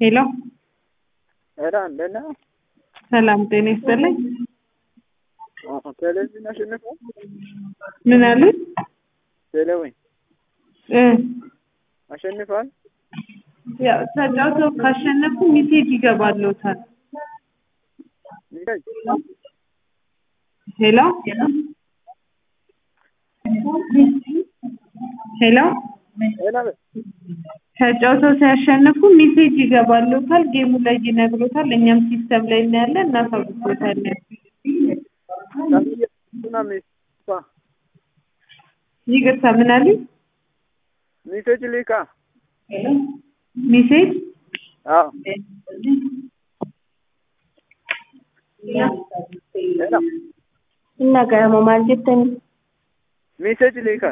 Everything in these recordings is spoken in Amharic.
ሄሎ ኧረ እንደና ሰላም ጤና ይስጥልኝ። ቴሌቪዥን አሸንፎ ምን አሉ? ቴሌዊን እ አሸንፏል። ያው ተጫውተው ካሸነፉ ሚሴጅ ይገባልዎታል። ሚሴጅ ሄሎ ሄሎ ሄሎ ተጫውተው ሲያሸንፉ ሚሴጅ ይገባልዎታል። ጌሙ ላይ ይነግሮታል። እኛም ሲስተም ላይ እናያለን፣ እናሳውቅዎታለን። ና ሚስፋ ይቅርታ ምን አሉኝ? ሚሴጅ ሊካ ሚሴጅ አዎ ሄሎ Nagama maal jettani? ሚሴጅ ሊካ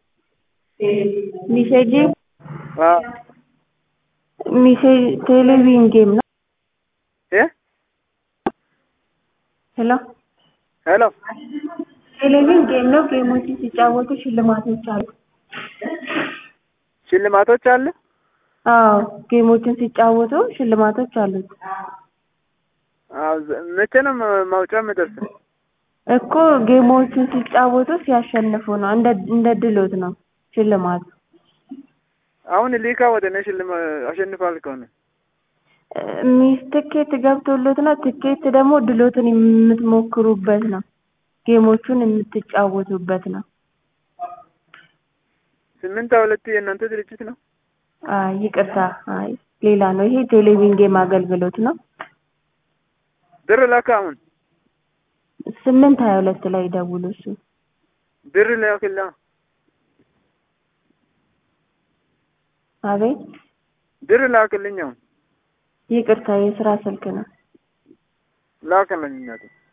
Miseejii አዎ misee teeleviin geem ነው። እ ሄሎ ሄሎ ቴሌቪዥን ጌም ነው። ጌሞችን ሲጫወቱ ሽልማቶች አሉ። ሽልማቶች አለ። አዎ ጌሞችን ሲጫወቱ ሽልማቶች አሉት አዎ ዘ- መቼ ነው መ- ማውጫ የምደርሰው? እኮ ጌሞችን ሲጫወቱ ሲያሸንፉ ነው። እንደ እንደ ድሎት ነው ሽልማቱ። አሁን ሊካ ወደ እኔ ሽልማ አሸንፋል ከሆነ ሚስ ትኬት ገብቶሎት ነው። ትኬት ደግሞ ድሎትን የምትሞክሩበት ነው። ጌሞቹን የምትጫወቱበት ነው። ስምንት ሁለት የእናንተ ድርጅት ነው። አይ ይቅርታ፣ አይ ሌላ ነው። ይሄ ቴሌቪዥን ጌም አገልግሎት ነው። ብር ላካ አሁን ስምንት ሀያ ሁለት ላይ ደውሉ። እሱ ብር ላክላ አቤት ብር ላክልኝ አሁን ይቅርታ፣ የስራ ስልክ ነው። ላክልኝ እናቴ